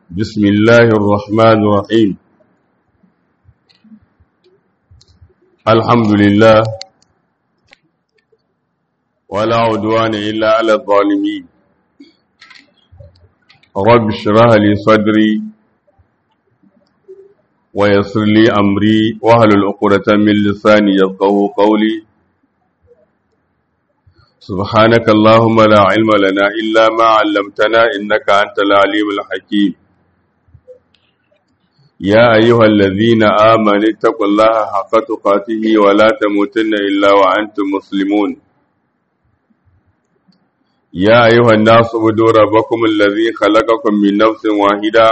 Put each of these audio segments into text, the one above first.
بسم الله الرحمن الرحيم الحمد لله ولا عدوان إلا على الظالمين رب اشرح لي صدري ويسر لي أمري واحلل عقدة من لساني يفقهوا قولي سبحانك اللهم لا علم لنا إلا ما علمتنا إنك أنت العليم الحكيم يا أيها الذين آمنوا اتقوا الله حق تقاته ولا تموتن إلا وأنتم مسلمون يا أيها الناس اعبدوا ربكم الذي خلقكم من نفس واحدة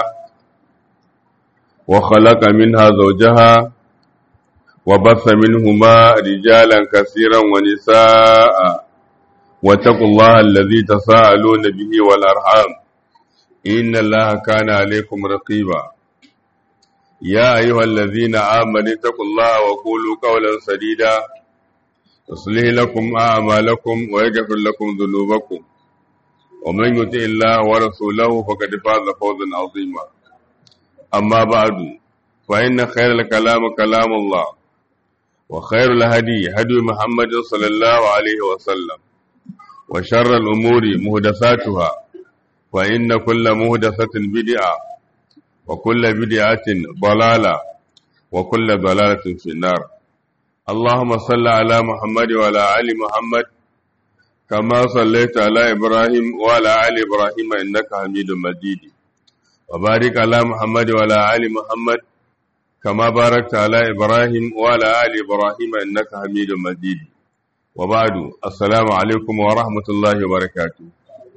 وخلق منها زوجها وبث منهما رجالا كثيرا ونساء واتقوا الله الذي تساءلون به والأرحام إن الله كان عليكم رقيبا يا أيها الذين آمنوا اتقوا الله وقولوا قولا سديدا يصلح لكم أعمالكم ويغفر لكم ذنوبكم ومن يطع الله ورسوله فقد فاز فوزا عظيما أما بعد فإن خير الكلام كلام الله وخير الهدي هدي محمد صلى الله عليه وسلم وشر الأمور مهدساتها فإن كل مهدسة بدعة وكل بدعة ضلالة وكل ضلالة في النار اللهم صل على محمد وعلى آل محمد كما صليت على إبراهيم وعلى آل إبراهيم إنك حميد مجيد وبارك على محمد وعلى آل محمد كما باركت على إبراهيم وعلى آل إبراهيم إنك حميد مجيد وبعد السلام عليكم ورحمة الله وبركاته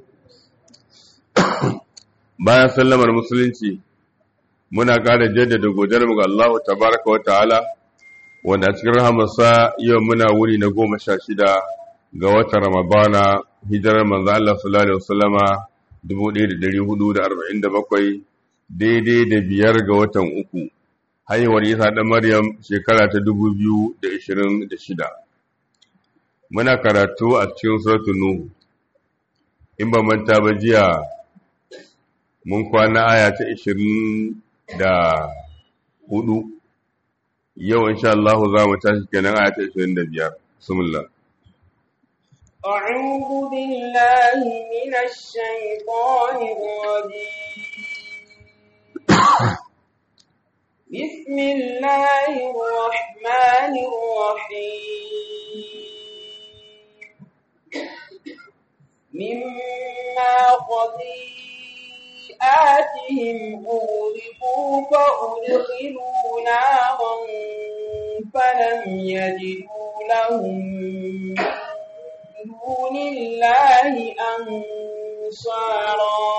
bayan sallamar musulunci muna ƙara jaddada godiyar mu ga Allah tabaraka wa ta'ala wanda a cikin rahamarsa yau muna wuni na goma sha shida ga watan Ramadana hijirar manzo Allah sallallahu alaihi wasallama 1447 daidai da biyar ga watan uku haihuwar Isa da Maryam shekara ta 2026 muna karatu a cikin suratul Nuh in ba manta ba jiya mun kwana aya ta 24 yau insha Allah za mu tashi kenan aya ta 25 bismillah أعوذ بالله من الشيطان الرجيم بسم الله الرحمن الرحيم مما خطيئاتهم أغرقوا فأدخلوا نارا فلم يجدوا لهم دون الله أنصارا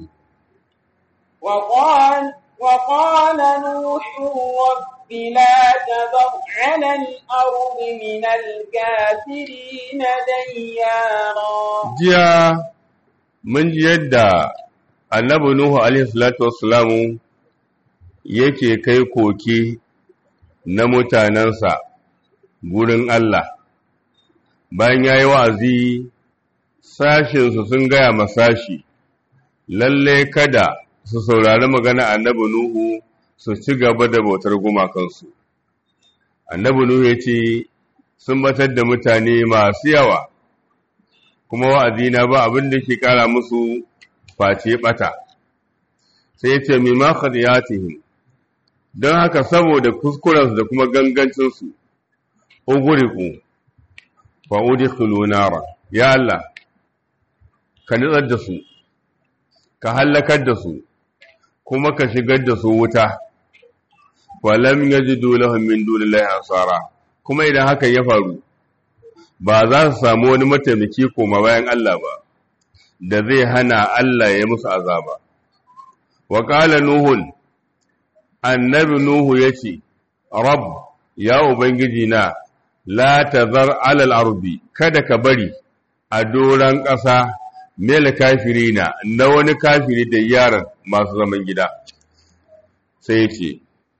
وقال وقال نوح رب لا تذر على الأرض من الكافرين ديارا jiya mun ji yadda annabi Nuhu alaihi salatu wassalamu yake kai koke na mutanensa gurin Allah bayan ya yi wa'azi sashinsu sun gaya masashi lalle kada su saurari magana annabi Nuhu su ci gaba da bautar gumakansu annabi Nuhu ya ce sun batar da mutane masu yawa kuma wa'azina ba abin da ke kara musu face bata sai ya ce mimma khadiyatihim don haka saboda kuskurensu da kuma gangancinsu uguriku fa udkhulu nara ya Allah ka nutsar da su ka hallakar da su kuma ka shigar da su wuta walam yajidu lahum min dunillahi ansara kuma idan haka ya faru ba za su samu wani mataimaki koma bayan Allah ba da zai hana Allah ya musu azaba wa qala nuhun annabi nuhu yace rabb ya ubangiji na la tazar alal ardi kada ka bari a doran ƙasa mel kafirina na wani kafiri da yaran masu zaman gida sai yace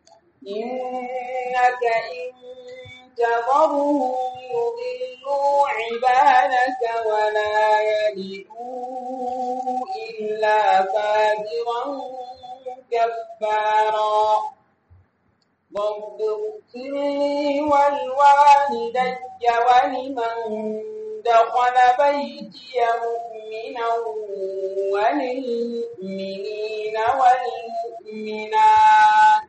إنك إن تذرهم يضلوا عبادك ولا يلدوا إلا فاجرا كفارا رب اغفر لي ولوالدي ولمن دخل بيتي مؤمنا وللمؤمنين والمؤمنات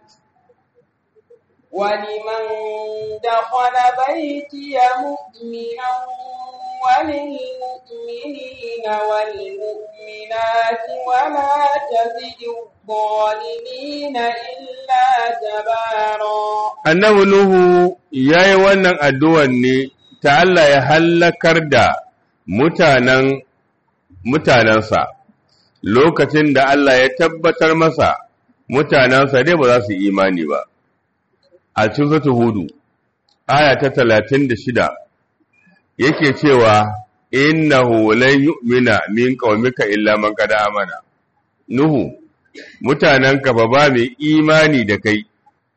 ولمن دخل بيتي مؤمنا وللمؤمنين والمؤمنات ولا تزد الظالمين إلا تبارا annabi Nuhu ya yi wannan addu'ar ne ta Allah ya hallakar da mutanen mutanensa lokacin da Allah ya tabbatar masa mutanensa dai ba za su yi imani ba. A cikin sata hudu, aya ta talatin da shida, yake cewa, Innahu lan yu'mina min qaumika illa man qad amana. Nuhu, mutanenka ba ba mai imani da kai,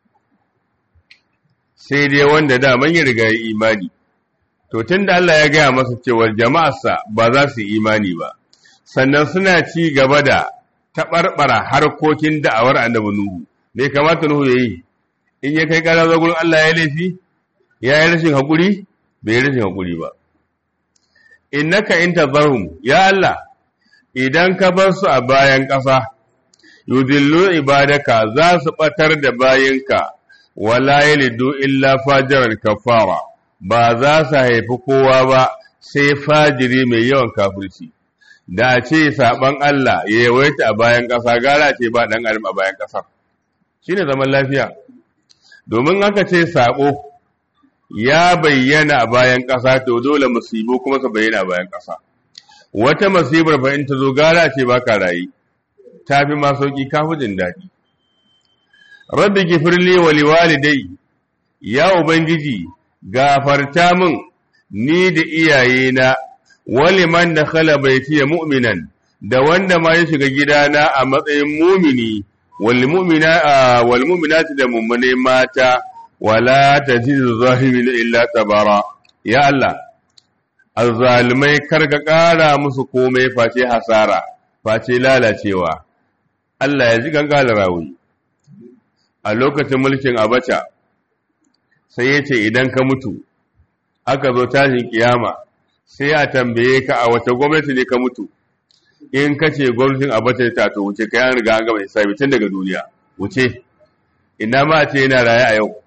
sai dai wanda daman ya riga ya imani. To, tun da Allah ya gaya masa cewar jama'arsa ba za su imani ba, sannan suna ci gaba da taɓarɓara harkokin da'awar annabi Nuhu, me kamata Nuhu ya yi, in ya kai ƙara zagurin Allah ya laifi, ya yi rashin haƙuri, bai yi rashin haƙuri ba. Innaka in tazarhum, ya Allah, idan ka bar su a bayan ƙasa, yudillu ibadaka za su ɓatar da bayinka, wala yalidu illa fajiran kafara. ba za su haifi kowa ba sai fajiri mai yawan kafirci da ce saban Allah ya yawaita a bayan ƙasa gara ce ba ɗan adam a bayan ƙasar shi ne zaman lafiya domin aka ce saƙo ya bayyana a bayan ƙasa to dole musibu kuma su bayyana a bayan ƙasa wata musibar ba in ta zo gara ce ba ka rayu ta fi ma sauƙi kafin daɗi rabbi gifirli wa liwalidai ya ubangiji gafarta min ni da iyayena wali man da khala baitiya mu'minan da wanda ma ya shiga gidana a matsayin mumini wal mu'mina wal mu'minati da mummune mata wala tajidu zahirin illa tabara ya Allah azzalimai karka kara musu komai face hasara face lalacewa Allah ya ji gangala rawi a lokacin mulkin Abacha sai ya ce idan ka mutu aka zo tashin kiyama sai a tambaye ka a wace gwamnati ne ka mutu in ka ce gwamnatin abacha ta to wuce ka yan riga an gama hisabi tun daga duniya wuce ina ma ce yana raye a yau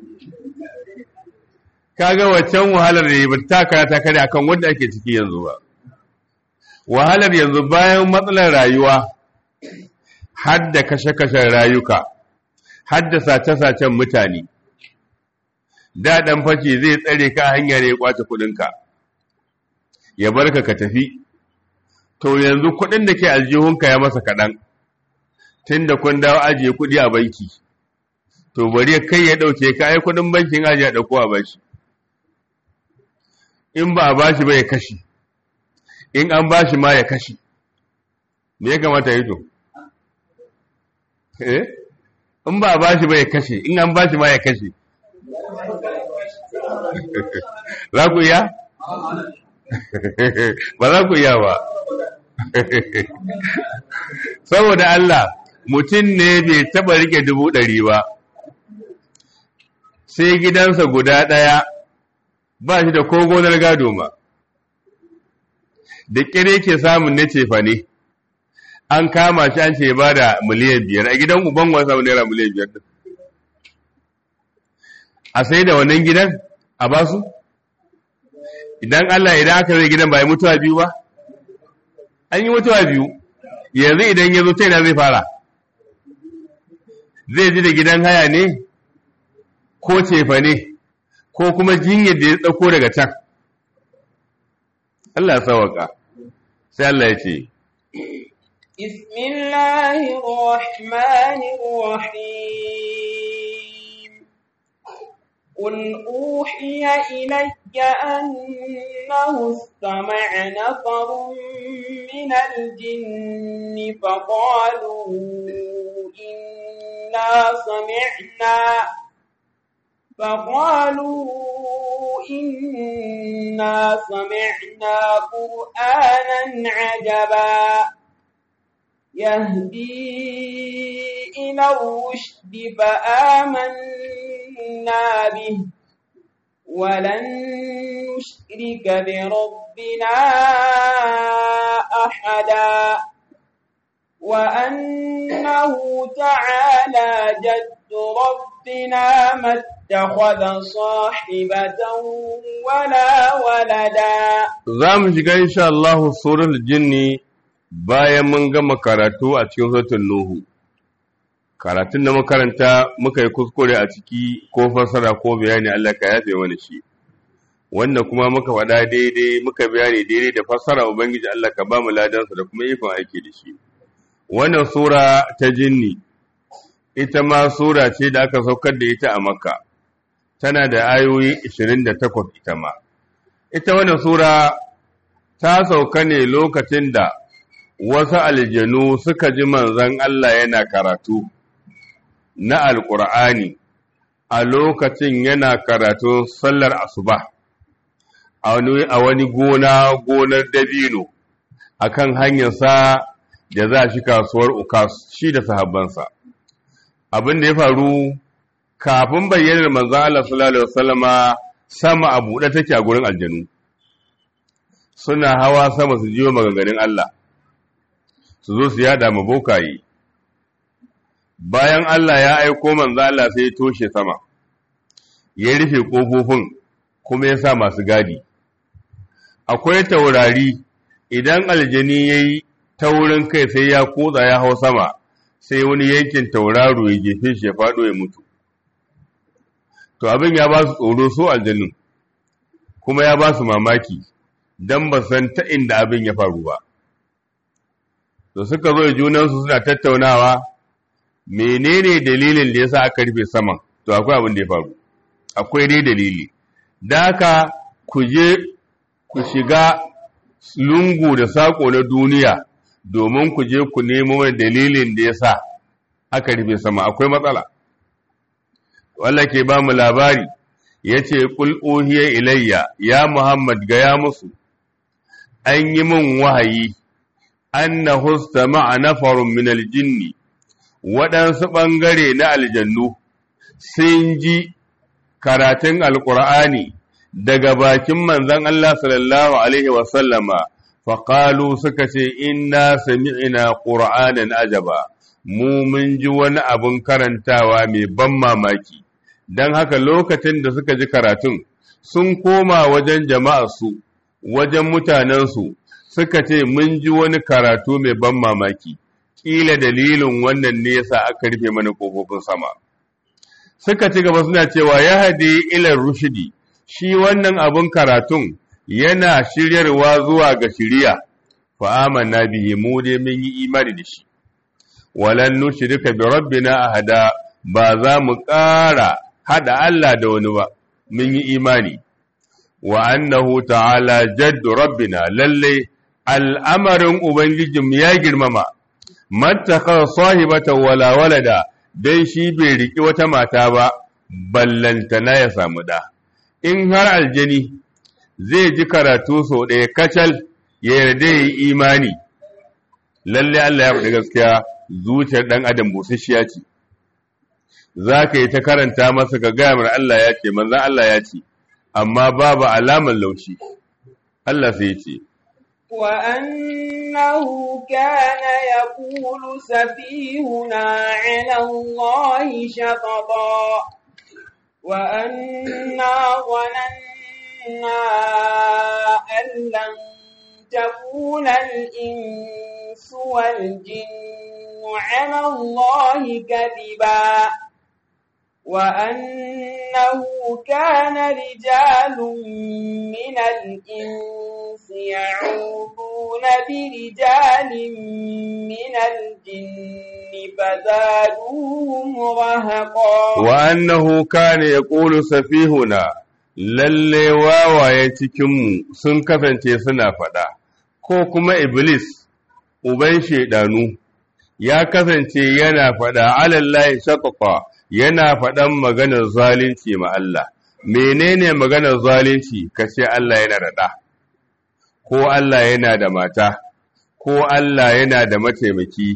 kaga waccan wahalar da ba ta karata kare akan wanda ake ciki yanzu ba wahalar yanzu bayan matsalar rayuwa har da kashe-kashen rayuka har da sace-sacen mutane da ɗan fashi zai tsare ka hanya ne ya kwace kuɗinka ya bar ka ka tafi to yanzu kuɗin da ke aljihunka ya masa kaɗan tun da kun dawo ajiye kuɗi a banki to bari kai ya ɗauke ka ai kuɗin bankin ajiye a ɗauko a bashi in ba a bashi ba ya kashi in an bashi ma ya kashi me ya kamata yi to eh in ba a bashi ba ya kashe in an bashi ma ya kashe za ku iya? ba za ku iya ba saboda Allah mutum ne bai taba rike dubu ɗari ba sai gidansa guda ɗaya ba shi da ko gonar gado ma da ƙire ke samun na cefa ne an kama shi an ce ba da miliyan biyar a gidan uban wasa naira miliyan biyar a sai da wannan gidan a basu idan Allah idan aka zai gidan ba yi mutuwa biyu ba an yi mutuwa biyu yanzu idan ya zo ta ina zai fara zai ji da gidan haya ne ko cefa ne ko kuma jinyar da ya tsako daga can Allah ya sawaka sai Allah ya ce بسم الله الرحمن الرحيم قل أوحي إلي أنه استمع نفر من الجن فقالوا إنا سمعنا فقالوا إنا سمعنا قرآنا عجبا يهدي سبيل الرشد فآمنا به ولن نشرك بربنا أحدا وأنه تعالى جد ربنا ما اتخذ صاحبة ولا ولدا za mu shiga insha Allah suratul jinni bayan mun gama karatu a cikin suratul nuhu karatun da makaranta muka yi kuskure a ciki ko fassara ko bayani Allah ka yafe mana shi wanda kuma muka faɗa daidai muka bayani daidai da fassara ubangiji Allah ka ba mu ladansa da kuma ikon aiki da shi wannan sura ta jinni ita ma sura ce da aka saukar da ita a makka tana da ayoyi 28 ita ma ita wannan sura ta sauka ne lokacin da wasu aljanu suka ji manzon Allah yana karatu na alƙur'ani a lokacin yana karatu sallar asuba a wani gona gonar dabino akan hanyarsa da za shi kasuwar ukas shi da sahabbansa abin da ya faru kafin bayyanar manzon Allah sallallahu alaihi wasallama sama a buɗe take a gurin aljanu suna hawa sama su jiyo maganganun Allah su zo su yada ma bokaye bayan Allah ya aiko manzo Allah sai ya toshe sama ya rufe kofofin kuma ya sa masu gadi akwai taurari idan aljani yayi taurin kai sai ya kotsa ya hau sama sai wani yankin tauraro ya jefe shi ya faɗo ya mutu to abin ya ba su tsoro so aljanun kuma ya ba su mamaki don ba san ta inda abin ya faru ba to suka zo junansu suna tattaunawa menene dalilin da yasa aka rufe saman to akwai abin da ya faru akwai dai dalili da haka ku je ku shiga lungu da sako na duniya domin ku je ku nemo wani dalilin da yasa aka rufe sama akwai matsala walla ke ba mu labari ya ce ƙul ohiya ilayya ya muhammad gaya musu an yi min wahayi an na husta ma'a nafarun min aljinni waɗansu ɓangare na aljannu sun ji karatun alƙur'ani daga bakin manzon Allah sallallahu Alaihi wasallama faƙalu suka ce inna sami'ina ƙur'anin ajaba mu mun ji wani abin karantawa mai ban mamaki don haka lokacin da suka ji karatun sun koma wajen jama'arsu wajen mutanensu suka ce mun ji wani karatu mai ban mamaki ƙila dalilin wannan ne yasa aka rufe mana ƙofofin sama suka ci gaba suna cewa ya hade ilar rushidi shi wannan abin karatun yana shiryarwa zuwa ga shiriya fa amanna bihi mu dai mun yi imani da shi walan nushrika bi rabbina ahada ba za mu ƙara hada Allah da wani ba mun yi imani wa annahu ta'ala jaddu rabbina lalle al'amarin ubangijin ya girmama mattaka sahibata wala walada dan shi bai riki wata mata ba ballantana ya samu da in har aljani zai ji karatu sau ɗaya kacal ya yarda ya yi imani lalle Allah ya faɗi gaskiya zuciyar ɗan adam busasshiya ce za ka yi ta karanta masa ka gaya mana Allah ya ce manzan Allah ya ce amma babu alamar laushi Allah sai ya ce وأنه كان يقول سفيهنا على الله شططا وأنا ظننا أن لن تكون الإنس والجن على الله كذبا وأنه كان رجال من الإنس يعوذون برجال من الجن فزادوهم رهقا وأنه كان يقول سفيهنا lalle wawaye cikinmu sun kasance suna faɗa, ko kuma Iblis, uban shaidanu, ya kasance yana faɗa alallahi shakaka yana faɗan maganar zalunci ma Allah. Menene maganar zalunci ka ce Allah yana da ɗa, ko Allah yana da mata, ko Allah yana da mataimaki,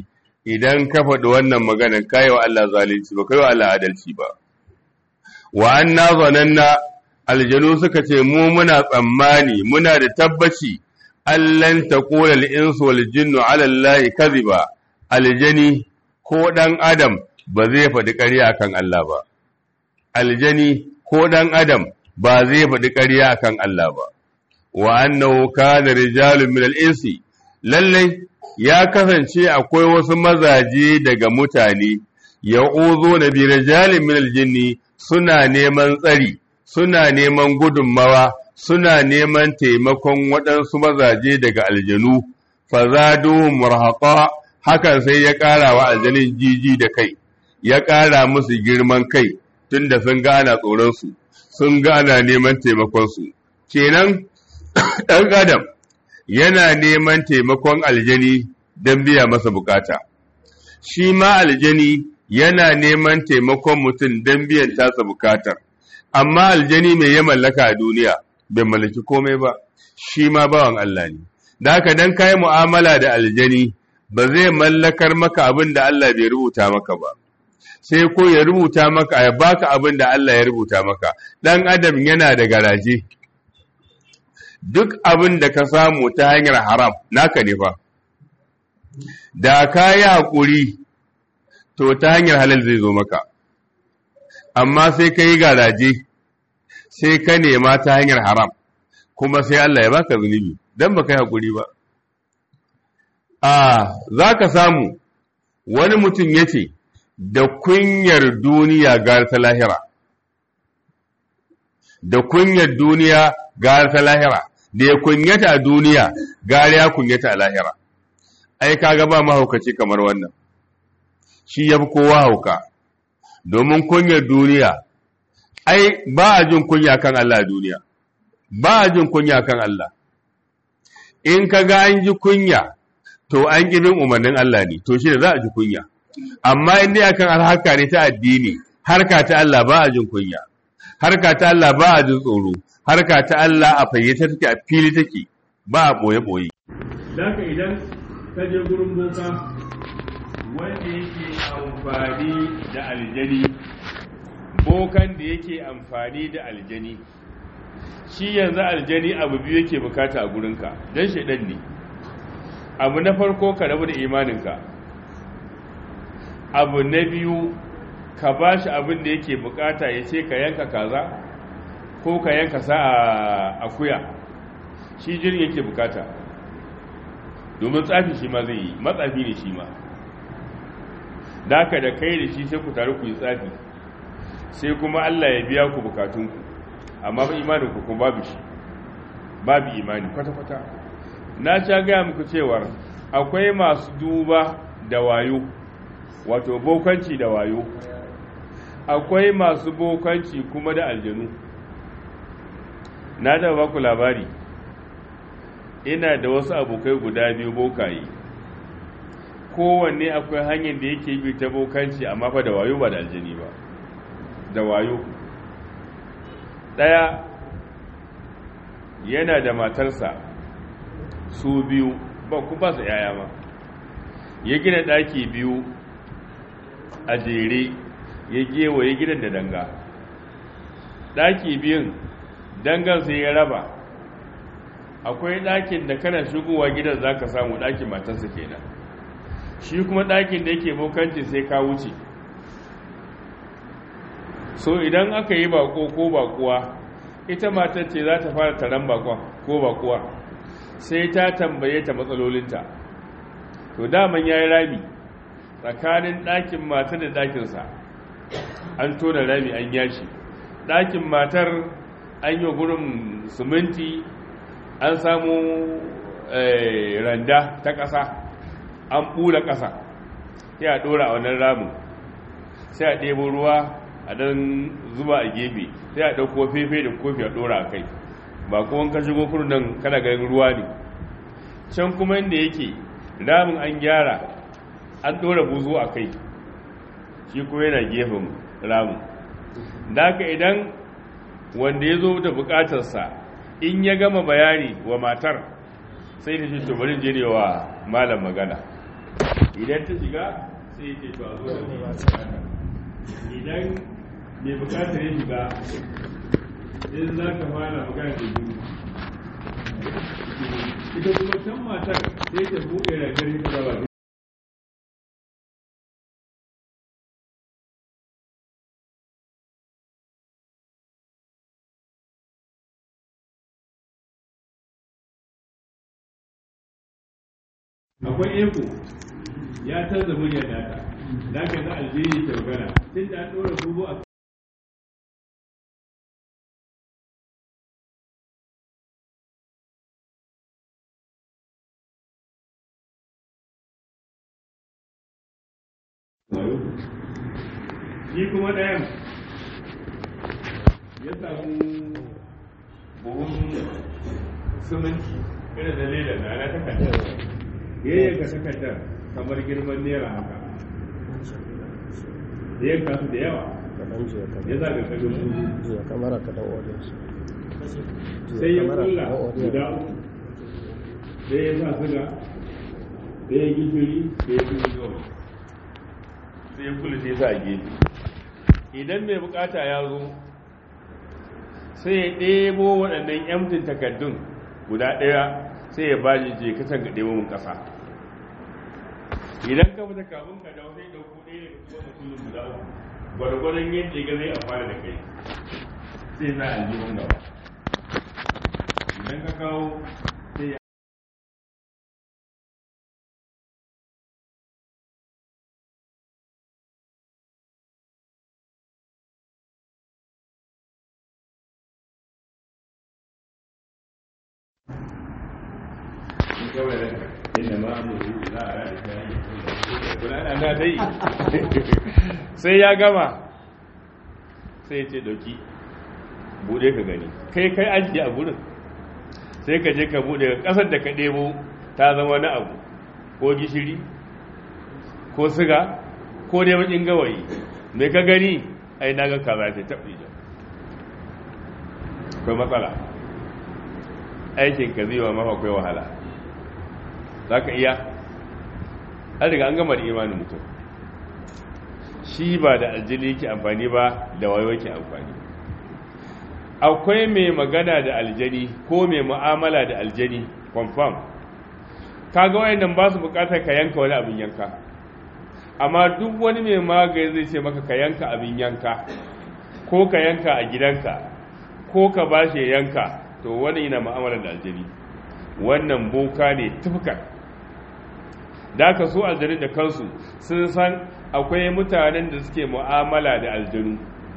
idan ka faɗi wannan maganan kai wa Allah zalunci ba kai wa Allah adalci ba wa anna zananna aljanu suka ce mu muna tsammani muna da tabbaci allan taqula al-insu wal jinnu ala allahi kadhiba aljani ko dan adam ba zai faɗi ƙarya akan Allah ba aljani ko dan adam ba zai faɗi ƙarya akan Allah ba wa annahu kana rijalun min al-insi lallai ya kasance akwai wasu mazaje daga mutane ya'uzo na bi rijalin min al-jinni suna neman tsari suna neman gudunmawa suna neman taimakon waɗansu mazaje daga aljanu fazadu murhaqa hakan sai ya ƙara wa aljanin jiji da kai ya ƙara musu girman kai tunda sun ga ana tsoronsu sun ga ana neman taimakonsu kenan ɗan adam yana neman taimakon aljani don biya masa bukata shi ma aljani yana neman taimakon mutum don biyan tasa bukatar amma aljani mai ya mallaka a duniya bai mallaki komai ba shi ma bawan Allah ne da haka dan kai mu'amala da aljani ba zai mallakar maka abin da Allah bai rubuta maka ba sai ko ya rubuta maka ya baka abin da Allah ya rubuta maka dan adam yana da garaje duk abin da ka samu ta hanyar haram naka ne fa da ka yi haƙuri to ta hanyar halal zai zo maka amma sai ka yi garaje sai ka nema ta hanyar haram kuma sai Allah ya baka zunubi don ba ka yi haƙuri ba a za ka samu wani mutum ya ce da kunyar duniya gara ta lahira da kunyar duniya gara ta lahira da ya kunyata a duniya gara ya kunyata a lahira ai kaga ba mahaukaci kamar wannan shi ya fi kowa hauka domin kunyar duniya ai ba a jin kunya kan Allah a duniya ba a jin kunya kan Allah in ka ga an ji kunya to an bin umarnin Allah ne to shi da za a ji kunya amma in dai akan alhaka ne ta addini harka ta Allah ba a jin kunya harka ta Allah ba a jin tsoro harka ta Allah a fayyace take a fili take ba a boye boye Daka idan ka je gurin boka wanda yake amfani da aljani bokan da yake amfani da aljani shi yanzu aljani abu biyu yake bukata a gurinka don shaidan ne abu na farko ka rabu da imaninka abu na biyu ka ba shi abin da yake bukata ya ce ka yanka kaza ko ka yanka sa a akuya shi jirin yake bukata domin tsafi shi ma zai yi matsafi ne shi ma da da kai da shi sai ku taru ku yi tsafi sai kuma Allah ya biya ku bukatunku amma ba imanin ku kuma babu shi babu imani kwata-kwata na sha gaya muku cewar akwai masu duba da wayo wato bokanci da wayo akwai masu bokanci kuma da aljanu na da baku labari ina da wasu abokai guda biyu bokaye kowanne akwai hanyar da yake bi ta bokanci amma fa da wayo ba da aljani ba da wayo ɗaya yana da matarsa su biyu ba ku ba su yaya ma ya gina ɗaki biyu a jere ya gewaye gidan da danga ɗaki biyun dangan sai ya raba akwai ɗakin da kana shigowa gidan za ka samu ɗakin matarsa kenan shi kuma ɗakin da yake bokanci sai ka wuce so idan aka yi bako ko bakuwa ita matar ce za ta fara taron bakon ko bakuwa sai ta tambaye ta matsalolinta to daman ya yi rami tsakanin ɗakin matar da ɗakinsa an tona rami an yashi ɗakin matar an yi gurin siminti an samu randa ta ƙasa an ɓula ƙasa sai a ɗora a wannan ramin sai a ɗebo ruwa a dan zuba a gefe sai a ɗauko fefe da kofi a ɗora a kai ba kuma ka shigo kurun nan kana ganin ruwa ne can kuma inda yake ramin an gyara an ɗora buzo a kai shi kuma yana gefen ramin da haka idan wanda ya zo da bukatarsa in ya gama bayani wa matar sai da shi to bari je ne wa malam magana idan ta shiga sai ya ce to a zo da mai bukata idan mai bukatar ya shiga sai za ka fara magana da gudu ita kuma can matar sai ta buɗe ragar ta gaba akwai eko ya canza muryar nata da ka za aljeri ta magana tun da an ɗora bubu a shi kuma ɗayan ya samu buhun siminti irin da leda na na takardar ya yanka takardar kamar girman naira haka da yanka su da yawa ya zaga kaga su jiya kamar ka dan audience sai ya kulla guda uku sai ya sa suga sai ya gishiri sai ya kuma gawa sai ya kula sai ya sa a gefe idan mai bukata ya zo sai ya ɗebo waɗannan yamtin takardun guda ɗaya sai ya baji je ka can ga ɗebo mun ƙasa idan ka fita kafin ka dawo sai ɗauko ɗaya daga cikin mutumin guda uku gwargwadon yadda ya ga zai amfana da kai sai za a ji gaba idan ka kawo sai ya kawai ranka inda ma amuru za a rada kayan kula na dai sai ya gama sai ya ce doki bude ka gani kai kai ajiye a gurin sai ka je ka bude ka kasar da ka ɗebo ta zama wani abu ko gishiri ko siga ko dai bakin gawayi mai ka gani ai na ga kaza ta taɓi da akwai matsala aikin ka zai wa mafa akwai wahala za ka iya an riga an gama da imanin mutum shi ba da aljini ke amfani ba da wayo ke amfani akwai mai magana da aljani ko mai mu'amala da aljani confirm kaga wayannan ba su bukatar ka yanka wani abin yanka amma duk wani mai magani zai ce maka ka yanka abin yanka ko ka yanka a gidanka ko ka ba shi yanka to wani yana mu'amala da aljani wannan boka ne tufkar da aka so aljanu da kansu sun san akwai mutanen da suke mu'amala da aljanu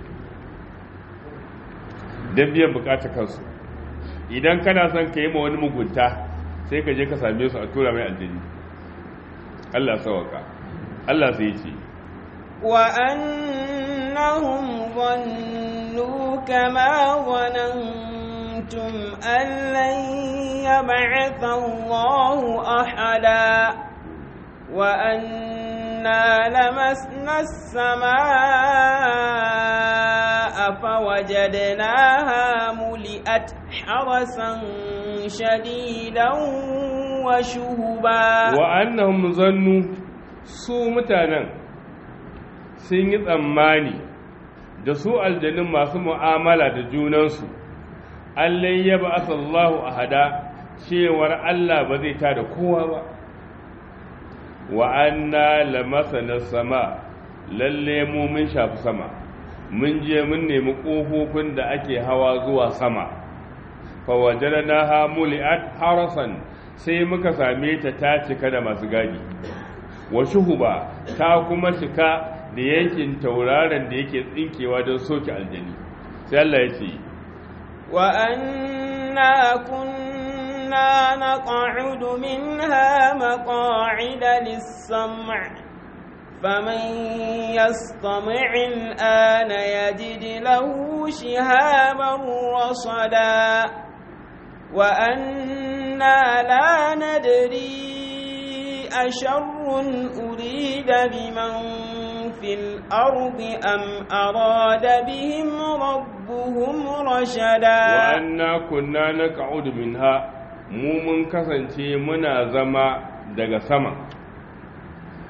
don biyan bukatar kansu idan kana son ka yi ma wani mugunta sai ka je ka same su a tura mai aljani Allah sawaka Allah sai ce وأنهم ظنوا كما ظننتم أن لن يبعث الله أحدا وأنا لمسنا السماء فوجدناها ملئت حرسا شديدا وشهبا وأنهم ظنوا su mutanen sun yi tsammani da su aljanin masu mu'amala da junansu allai ya ba asallahu a hada cewar Allah ba zai ta da kowa ba wa anna lamasana sama lalle mu mun shafi sama mun je mun nemi ƙofofin da ake hawa zuwa sama fa wajadnaha muli'at harasan sai muka same ta ta cika da masu gadi wa shuhuba ta kuma cika da yankin tauraron da yake tsinkewa don soke aljani sai Allah ya ce wa anna kunna naq'ud minha maq'ida lis-sam' فمن يستمع الآن يجد له شهابا رصدا وأنا لا ندري أشر أريد بمن في الأرض أم أراد بهم ربهم رشدا وأنا كنا نقعد منها mu mun kasance muna zama daga sama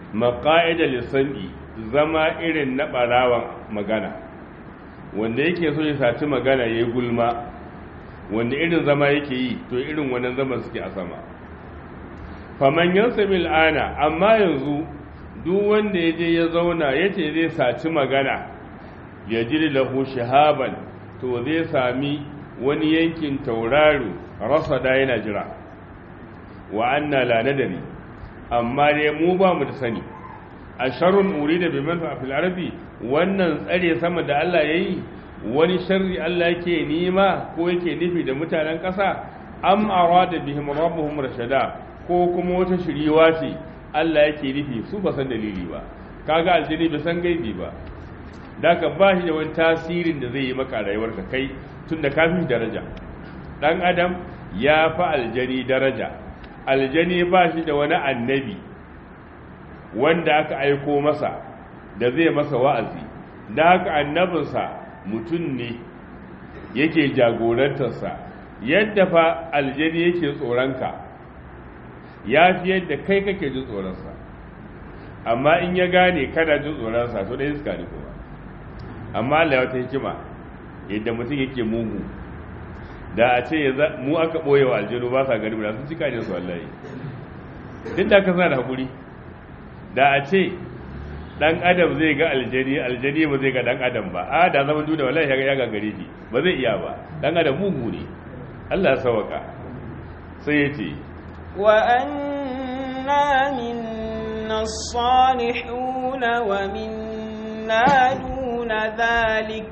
maƙa'ida lissan'i zama irin na ɓarawan magana wanda yake so ya saci magana ya yi gulma wanda irin zama yake yi to irin wannan zaman suke a sama faman yansa mil'ana amma yanzu duk wanda ya je ya zauna ya ce zai saci magana ya jiri lahu shahaban to zai sami wani yankin tauraro rasa da yana jira wa anna la nadari amma dai mu ba mu da sani a sharrun uri da biman fa fil ardi wannan tsare sama da Allah yayi wani sharri Allah yake nima ko yake nufi da mutanen ƙasa am arada bihim rabbuhum rashada ko kuma wata shiriwa ce Allah yake nufi su ba san dalili ba kaga aljini bai san gaibi ba daka ba shi da wani tasirin da zai yi maka rayuwarka kai tunda ka fi daraja dan adam ya fi aljani daraja aljani ba shi da wani annabi wanda aka aiko masa da zai masa wa'azi da haka annabinsa mutum ne yake jagorantarsa yadda fa aljani yake tsoronka ya fi yadda kai kake jin tsoronsa amma in ya gane kana jin tsoronsa to ɗaya suka ne kuma amma Allah wata hikima yadda mutum yake mugu da a ce mu aka ɓoye wa aljanu ba sa gari da sun cika ne su wallahi duk da aka sa da haƙuri da a ce ɗan adam zai ga aljani aljani ba zai ga ɗan adam ba a da zama duniya wallahi ya ga gare shi ba zai iya ba ɗan adam mugu ne Allah ya sawaka sai ya ce wa anna minna salihuna wa minna duna dhalik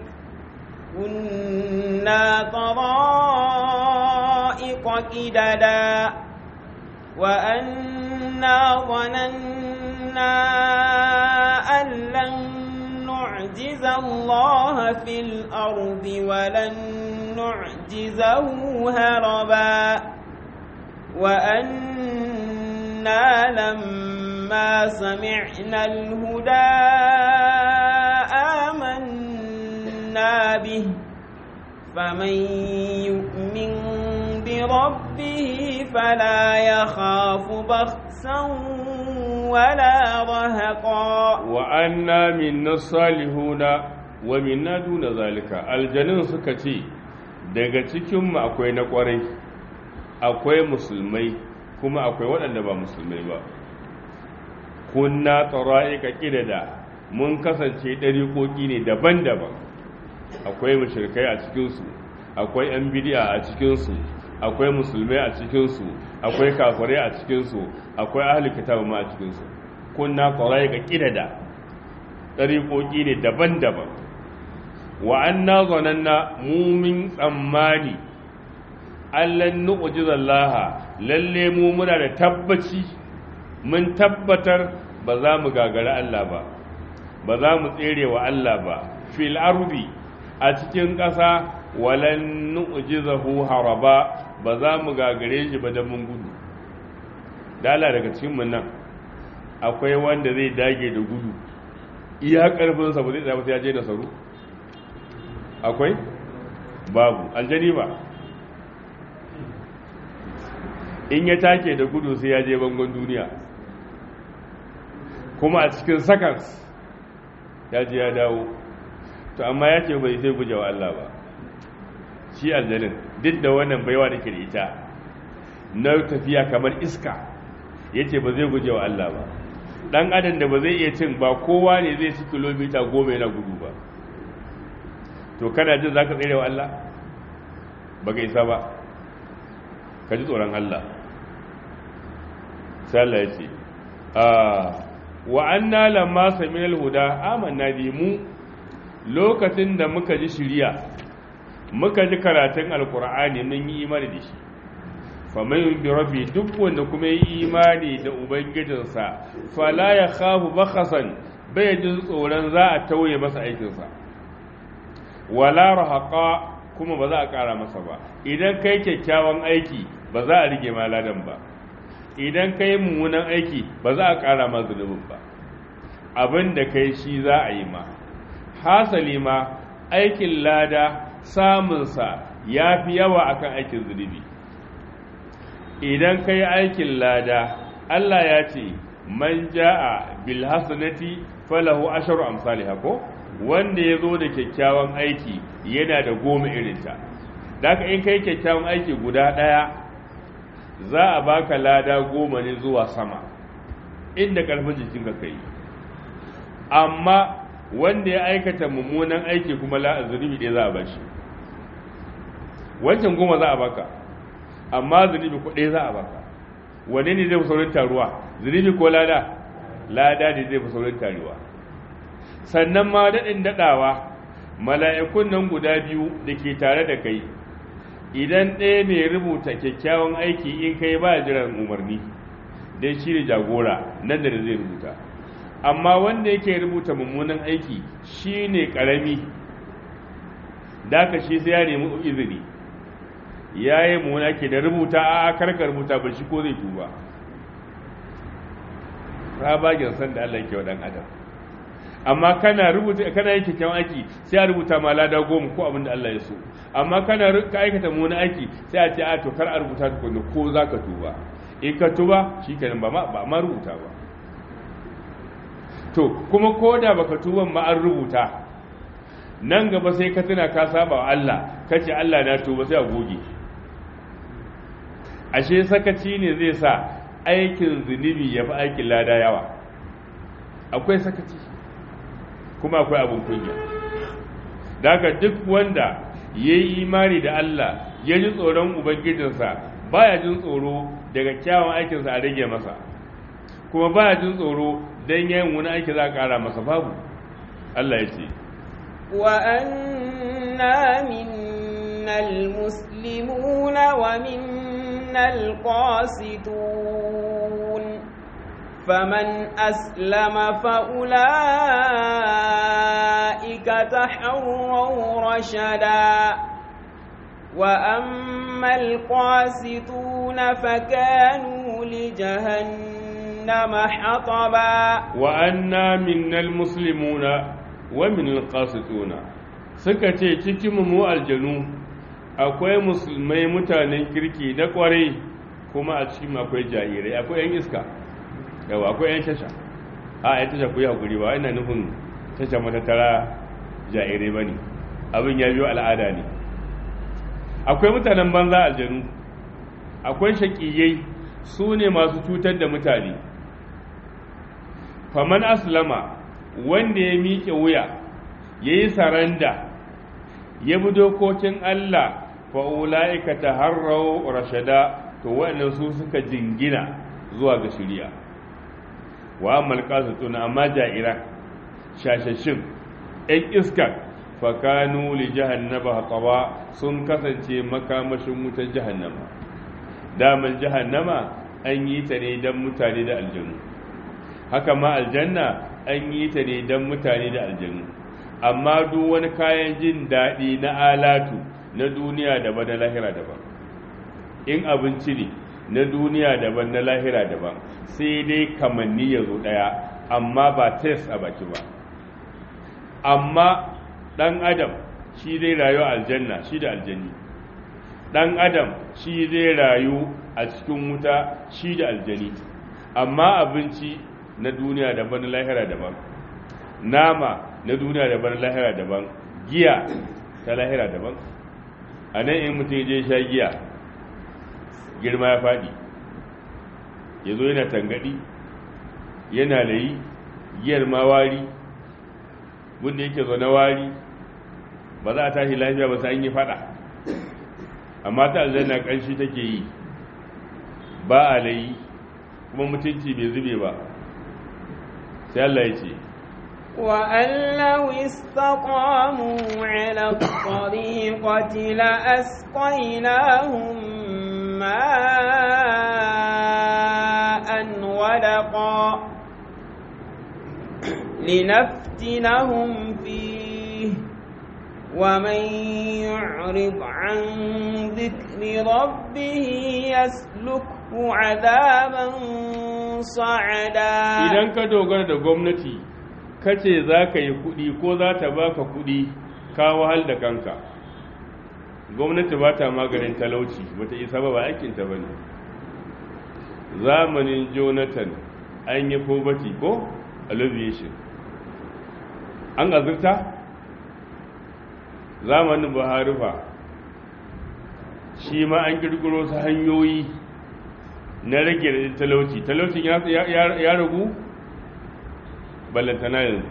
كنا طرائق كددا وأنا ظننا أن لن نعجز الله في الأرض ولن نعجزه هربا وأنا لما سمعنا الهدى آمنا به فمن يؤمن بربه فلا يخاف بخسا ولا رهقا وأنا من الصالحون ومنا دون ذلك الجنين سكتي daga cikinmu akwai na kwarai akwai musulmai kuma akwai waɗanda ba musulmai ba kunna tsara'ika ƙidada mun kasance ɗariƙoƙi ne daban-daban akwai mashirkai a cikinsu akwai 'yan bidiya a cikinsu akwai musulmai a cikinsu akwai kafirai a cikinsu akwai ahli kitabu ma a cikinsu kunna kwarai ga kidada ɗariƙoƙi ne daban-daban wa an na zonanna mumin tsammani allan nu'ujizallaha lalle mu muna da tabbaci mun tabbatar ba za mu gagara Allah ba ba za mu tsere wa Allah ba fil ardi a cikin ƙasa walan nu'jizahu haraba ba za mu gagare shi ba da mun gudu dala daga cikin mun nan akwai wanda zai dage da gudu iya karfin sa ba zai tsaya sai ya je da saru akwai babu aljani ba in ya take da gudu sai ya je bangon duniya kuma a cikin seconds ya je ya dawo to amma ya ce bai sai guje wa Allah ba shi aljanin duk da wannan baiwa da ke da ita na tafiya kamar iska ya ce ba zai guje wa Allah ba ɗan adam da ba zai iya cin ba kowa ne zai ci kilomita goma yana gudu ba to kana jin za ka tsere wa Allah ba ka isa ba ka ji tsoron Allah sai Allah ya ce wa anna lamma sami'al huda amanna bi mu lokacin da muka ji shiriya muka ji karatun alkur'ani mun yi imani da shi faman bi rabbi duk wanda kuma yi imani da ubangijinsa fala ya khafu bakhasan bai jin tsoron za a tauye masa aikinsa wala rahaqa kuma ba za a kara masa ba idan kai kyakkyawan aiki ba za a rige ma ladan ba idan kai mummunan aiki ba za a kara ma zunubin ba abin da kai shi za a yi ma hasali ma aikin lada samunsa ya fi yawa akan aikin zunubi idan ka yi aikin lada Allah ya ce man jaa bil hasanati falahu asharu amsalha ko wanda ya zo da kyakkyawan aiki yana da goma irinta daga in kai kyakkyawan aiki guda ɗaya za a baka lada goma ne zuwa sama inda ƙarfin jikinka kai amma wanda ya aikata mummunan aiki kuma zunubi ɗaya za a bashi wancan goma za a baka amma zunubi ko ɗaya za a baka wane ne zai fi saurin taruwa zunubi ko lada lada ne zai fi saurin taruwa sannan ma daɗin daɗawa mala'ikun nan guda biyu da ke tare da kai idan ɗaya mai rubuta kyakkyawan aiki in kai ba jiran umarni don shi ne jagora nan da zai rubuta amma wanda yake rubuta mummunan aiki shi ne ƙarami da shi sai ya nemi izini ya yi mummuna ke da rubuta a karkar rubuta ba shi ko zai tuba rabagen san da Allah ke wa ɗan adam amma kana rubuta kana yin kyakkyawan aiki sai a rubuta ma lada goma ko abin da Allah ya so amma kana ka aikata mummunan aiki sai a ce a to kar a rubuta tukunna ko za ka tuba in ka tuba shi kenan ba ma ma rubuta ba to kuma ko da baka tuban ma an rubuta nan gaba sai ka tuna ka saba wa Allah kace Allah na tuba sai a goge ashe sakaci ne zai sa aikin zunubi ya fi aikin lada yawa akwai sakaci kuma akwai abin kunya daga duk wanda ya yi imani da Allah ya ji tsoron ubangijinsa baya jin tsoro daga kyawun aikinsa a rage masa kuma baya jin tsoro don yayin wani aiki za a ƙara masa babu Allah ya ce وأنا منا المسلمون ومنا القاسطون فمن أسلم فأولئك تحروا رشدا وأما القاسطون فكانوا لجهنم حطبا وأنا منا المسلمون ومن القاسطون suka ce cikin mu aljanu akwai musulmai mutanen kirki na kwarai kuma a cikin akwai jarirai akwai yan iska yawa akwai yan tasha a yan tasha ku yi hakuri ba ina nufin tasha matattara jarirai ba ne abin ya biyo al'ada ne akwai mutanen banza aljanu akwai shaƙiyai su ne masu cutar da mutane faman aslama wanda ya miƙe wuya ya yi saranda ya bi dokokin Allah fa'ula'ika ta harrau rashada to waɗannan su suka jingina zuwa ga shirya wa malƙasa tuna amma ja'ira shashashin ‘yan iskar fakanu li jahannaba haƙawa sun kasance makamashin wutar jahannama daman jahannama an yi ta ne don mutane da aljanu haka ma aljanna an yi ta ne don mutane da aljanu amma duk wani kayan jin daɗi na alatu na duniya daban na lahira daban in abinci ne na duniya daban na lahira daban sai dai kamanni ya zo ɗaya amma ba test a baki ba amma ɗan adam shi zai rayu a aljanna shi da aljanni ɗan adam shi zai rayu a cikin wuta shi da aljani amma abinci na duniya daban na lahira daban nama na duniya daban na lahira daban giya ta lahira daban a nan in mutum je sha giya girma ya faɗi ya zo yana tangadi yana layi giyar ma wari wanda yake zo na wari ba za a tashi lafiya ba sai an yi faɗa amma ta aljanna ƙanshi take yi ba a layi kuma mutunci bai zube ba sai Allah ya ce وأن لو استقاموا على الطريقة لأسقيناهم ماء ودقا لنفتنهم فيه ومن يعرض عن ذكر ربه يسلكه عذابا صعدا idan ka dogara da gwamnati kace za ka yi kudi ko za ta baka kudi ka wahal da kanka gwamnati ba ta maganin talauci ba ta isa ba ba aikinta ba ne zamanin jonathan an yi poverty ko alleviation an azurta zamanin buhari fa shi ma an kirkiro su hanyoyi na rage da talauci talaucin ya ragu ballantana yanzu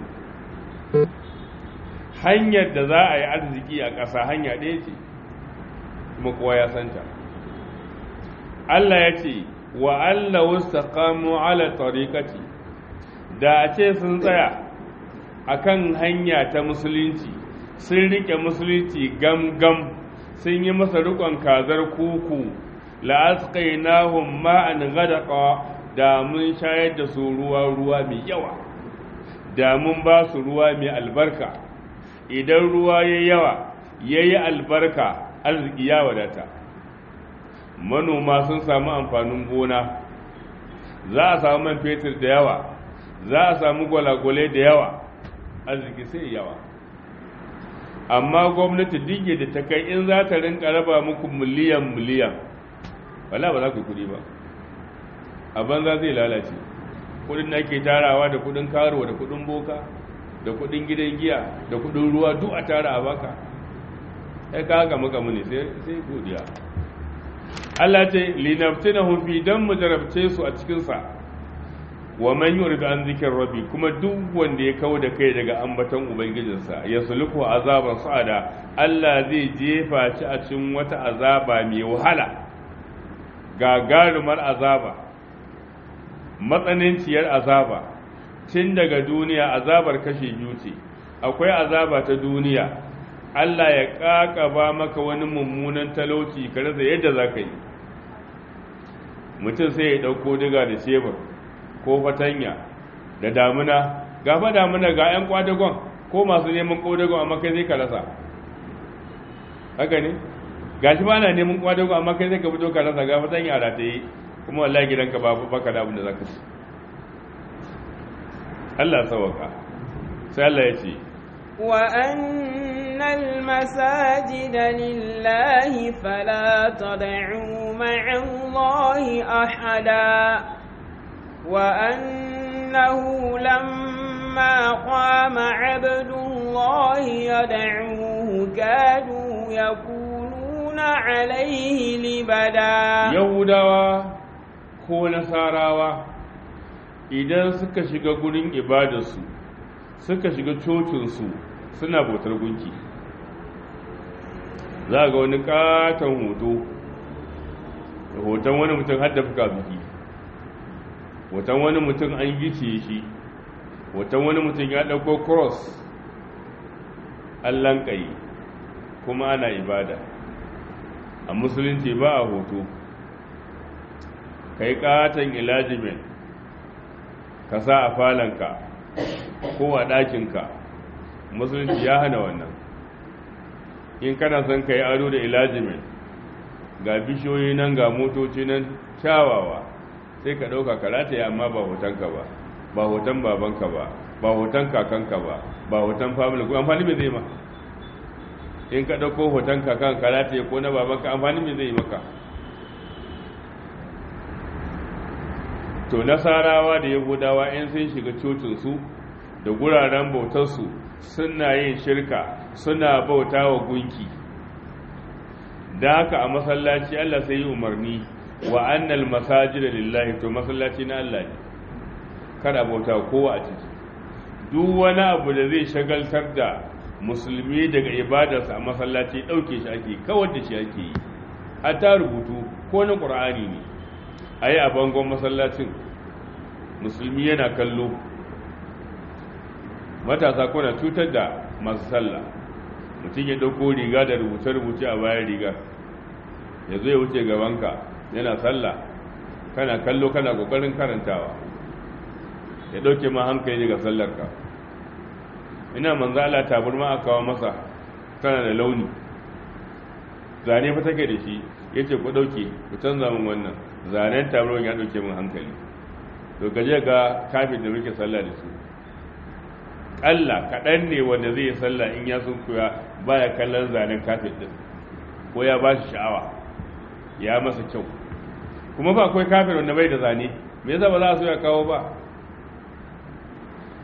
hanyar da za a yi arziki a ƙasa hanya ɗaya ce kuma kowa ya santa Allah ya ce wa Allah wastaqamu ala tariqati da a ce sun tsaya akan hanya ta musulunci sun rike musulunci gam-gam sun yi masa rikon kazar kuku la'asqainahum ma'an ghadaqa da mun shayar da su ruwa ruwa mai yawa da mun ba su ruwa mai albarka idan ruwa ya yawa yayi albarka arziki ya wadata manoma sun samu amfanin gona za a samu man fetur da yawa za a samu gwalagwale da yawa arziki sai yawa amma gwamnati dige da ta kai in za ta rinka raba muku miliyan miliyan wala ba za ku kudi ba a banza zai lalace kudin da ake tarawa da kudin karuwa da kudin boka da kudin gidan giya da kudin ruwa duk a tara a baka sai ka haka maka muni sai godiya Allah ce linaftinahum fi dan mu jarabce su a cikin sa wa man yuridu an zikir rabbi kuma duk wanda ya kawo da kai daga ambaton ubangijinsa ya suluku azaban sa'ada Allah zai jefa shi a cikin wata azaba mai wahala gagarumar azaba matsananciyar azaba tun daga duniya azabar kashe biyu ce akwai azaba ta duniya Allah ya ƙaƙaba maka wani mummunan talauci ka rasa yadda za ka yi mutum sai ya ɗauko diga da shebur ko fatanya da damuna gafa damuna ga 'yan kwadagon ko masu neman kwadagon amma kai zai ka rasa haka ne ga shi ba na neman kwadagon amma kai zai ka fito ka rasa ga fatanya a rataye kuma wallahi gidanka ba baka da abin da za ka ci Allah sawaka sai Allah ya ce وأن المساجد لله فلا تدعوا مع الله أحدا وأنه لما قام عبد الله يدعوه كادوا يكونون عليه لبدا يهودا ko nasarawa idan suka shiga gurin ibadarsu suka shiga cocinsu suna bautar gunki za ga wani katon hoto hoton wani mutum hadda fuka biki hoton wani mutum an gice shi hoton wani mutum ya ɗauko cross an lankayi kuma ana ibada a musulunci ba a hoto ka yi katon ilajimen ka sa a falanka ko a ɗakinka musulunci ya hana wannan in kana son ka yi ado da ilajimen ga bishiyoyi nan ga motoci nan kyawawa sai ka ɗauka karata ya amma ba hotonka ba ba hoton babanka ba ba hoton kakanka ba ba hoton family ko amfani mai zai ma in ka ɗauko hoton kakan karata ya ko na babanka amfani mai zai maka to nasarawa da yahudawa in sun shiga cocinsu da guraren bautarsu suna yin shirka suna bauta wa gunki da haka a masallaci Allah sai yi umarni wa annal masajida lillahi to masallaci na Allah ne kada bauta kowa a ciki duk wani abu da zai shagaltar da musulmi daga ibadarsa a masallaci ɗauke shi ake kawar da shi ake yi hatta rubutu ko na ƙur'ani ne a yi a bangon masallacin musulmi yana kallo matasa kuna cutar da masu sallah mutum ya ɗauko riga da rubuce-rubuce a bayan riga ya zo ya wuce gabanka yana sallah kana kallo kana ƙoƙarin karantawa ya ɗauke ma hankali daga sallarka ina manzala taburma a kawo masa tana da launi zane fa take da shi ya ce ku ɗauke ku canza min wannan zanen taburman ya ɗauke min hankali to gaje ga kafin da muke sallah da su ƙalla kaɗan ne wanda zai yi sallah in ya sun koya baya kallon zanen kafin ɗin ko ya ba shi sha'awa ya masa kyau kuma ba akwai kafin wanda bai da zane me yasa ba za a so ya kawo ba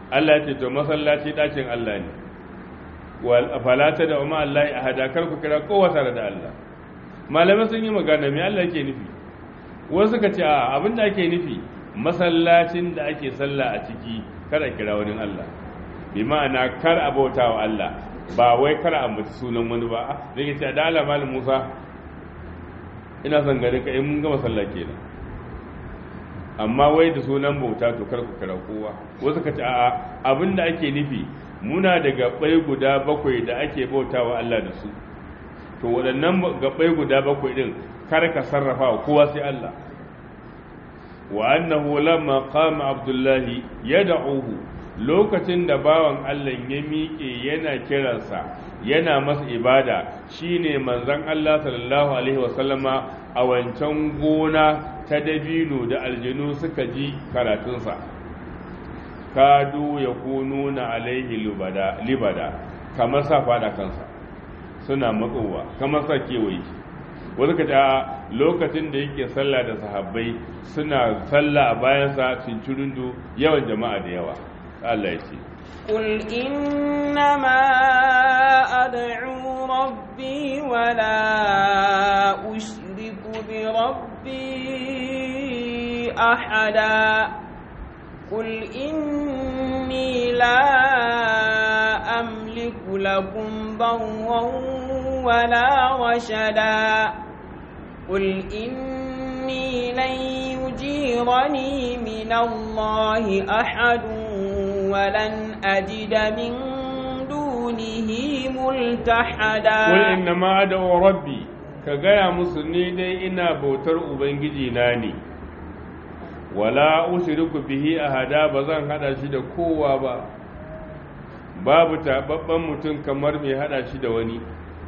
Allah ya ce to masallaci ɗakin Allah ne falata da umar Allah a hadakar ku kira kowa tare da Allah malamai sun yi magana mai Allah ke nufi wasu ka ce a abin da ake nufi masallacin da ake sallah a ciki kada kira wani Allah bi ma'ana kar a bauta wa Allah ba wai kar a mutu sunan wani ba da ke ce da Allah malam Musa ina son ganin ka in mun gama sallah kenan amma wai da sunan bauta to kar ku kira kowa wasu ka ce a'a abin da ake nufi muna da gabbai guda bakwai da ake bauta wa Allah da su to waɗannan gabbai guda bakwai din kar ka sarrafa wa kowa sai Allah wa annahu lamma qama abdullahi yad'uhu lokacin da bawan Allah ya miƙe yana kiransa yana masa ibada shine manzon Allah sallallahu alaihi wasallama a wancan gona ta dabino da aljinu suka ji karatunsa kadu ya kununa alaihi libada libada kamar sa fada kansa suna matsowa kamar sa kewaye wani ka lokacin da yake sallah da sahabbai suna sallah a bayansa cincirundu yawan jama'a da yawa Allah ya ce قل إنما أدعو ربي ولا أشرك بربي أحدا قل إني لا أملك لكم ضرا ولا رشدا قل إني لن يجيرني من الله أحد ولن أجد من دونه ملتحدا قل إنما أدعو ربي كغايا مسلمي دي إنا بوتر أبنجي ناني wala ushriku bihi ahada ba zan hada shi da kowa ba babu tababban mutum kamar mai hada shi da wani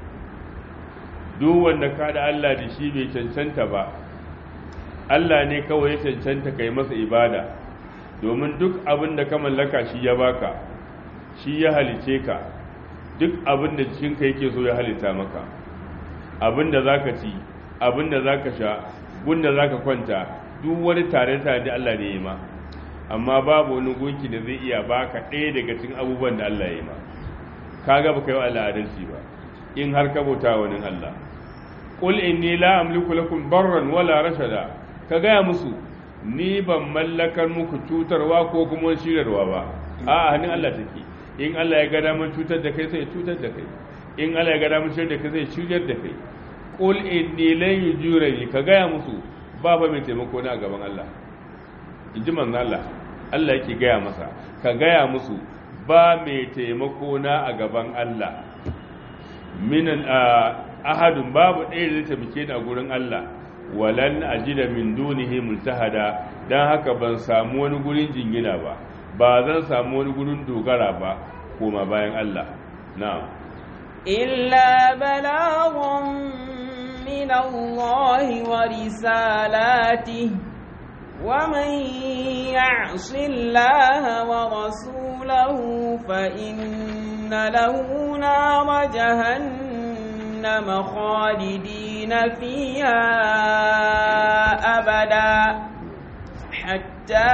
duk wanda ka da Allah da shi bai cancanta ba Allah ne kawai ya cancanta kai masa ibada domin duk abin da ka mallaka shi ya baka shi ya halice ka duk abin da jikinka yake so ya halitta maka abin da zaka ci abin da zaka sha gunda zaka kwanta duk wani tare-tare da Allah ne ya ma amma babu wani gunki da zai iya baka ɗaya daga cikin abubuwan da Allah ya ma ka ga baka yi wa Allah adalci ba in har ka bauta wani Allah qul inni la amliku lakum darran wala rashada ka gaya musu ni ban mallakar muku cutarwa ko kuma shirarwa ba a hannun Allah take in Allah ya ga damar cutar da kai sai cutar da kai in Allah ya ga damar shirar da kai sai shiryar da kai qul inni lan yujurani ka gaya musu ba ba mai taimako na a gaban Allah in ji manzan Allah Allah yake gaya masa ka gaya musu ba mai taimako na a gaban Allah minan ahadun babu ɗaya da zai taimake ni a gurin Allah walan ajida min dunihi multahada dan haka ban samu wani gurin jingina ba ba zan samu wani gurin dogara ba koma bayan Allah na'am illa balaghun من الله ورسالاته ومن يعص الله ورسوله فإن له نار جهنم خالدين فيها أبدا حتى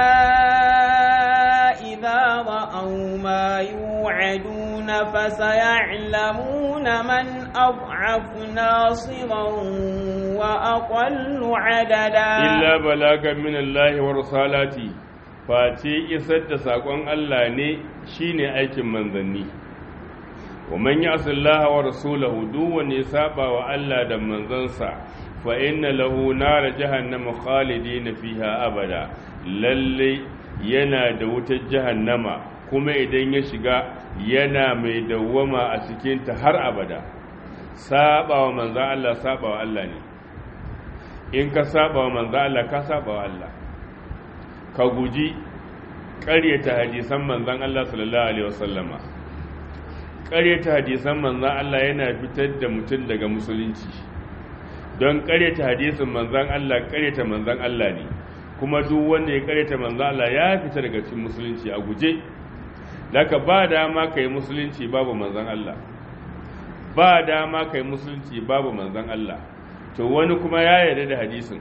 إذا رأوا ما يوعدون فسيعلمون من أضعف ناصرا وأقل عددا إلا بلاغا من الله ورسالاته face isar da saƙon Allah ne shine aikin manzanni wa man ya'si Allah wa rasulahu duk wanda ya saba wa Allah da manzansa fa inna lahu nar jahannama khalidina fiha abada lalle yana da wutar jahannama kuma idan ya shiga yana mai dawwama a cikinta har abada saba wa manzan Allah saba wa Allah ne in ka saba wa manzan Allah ka saba wa Allah ka guji ƙaryata hadisan manzan Allah sallallahu alaihi wasallama ƙaryata hadisan manzan Allah yana fitar da mutum daga musulunci don ƙaryata hadisin manzan Allah ƙaryata manzan Allah ne kuma duk wanda ya ƙaryata manzan Allah ya fita daga cikin musulunci a guje daga ba dama ka yi musulunci babu manzan Allah ba dama ka yi musulunci babu manzan Allah to wani kuma ya yarda da hadisin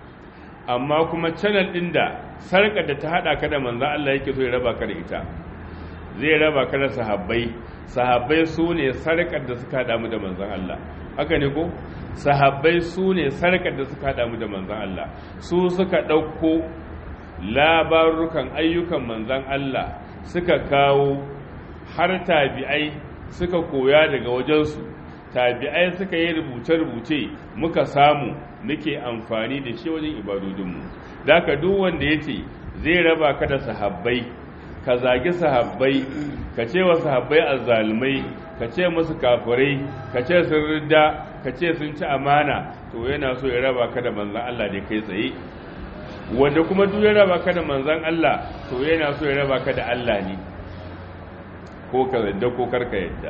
amma kuma channel ɗin da sarƙar da ta haɗa ka da manzan Allah yake so ya raba ka da ita zai raba ka da sahabbai sahabbai su ne sarkar da suka haɗa mu da manzon Allah haka ne ko sahabbai su ne sarkar da suka haɗa mu da manzon Allah su suka ɗauko labarukan ayyukan manzon Allah suka kawo har tabi'ai suka koya daga wajensu tabi'ai suka yi rubuce-rubuce muka samu muke amfani da shi wajen ibadodinmu da ka duk wanda ya ce zai raba ka da sahabbai ka zagi sahabbai ka ce wa sahabbai azzalumai ka ce musu kafirai ka ce sun ridda ka ce sun ci amana to yana so ya raba ka da manzan Allah da kai tsaye wanda kuma duk ya raba ka da manzan Allah to yana so ya raba ka da Allah ne ko ka yadda ko karka yadda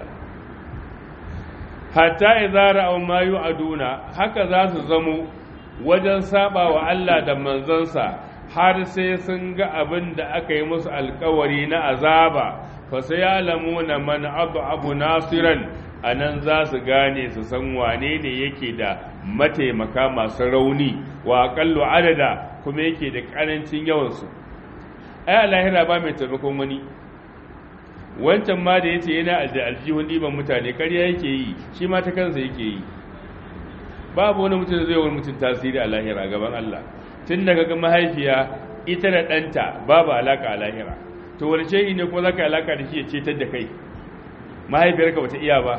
hatta idza ra'aw ma yu'aduna haka za su zamo wajen saba wa Allah da manzansa har sai sun ga abin da aka yi musu alkawari na azaba fa sayalamuna man abu nasiran anan za su gane su san wane ne yake da mataimaka masu rauni wa aqallu adada kuma yake da karancin yawansu ai lahira ba mai taimakon wani wancan ma da yace yana da aljihun ɗiban mutane ƙarya yake yi shi ma ta kansa yake yi babu wani mutum da zai wani mutum tasiri a lahira gaban Allah tun da ga mahaifiya ita da ɗanta babu alaka a lahira to wani shehi ne kuma za ka alaka da shi ya cetar da kai mahaifiyarka bata iya ba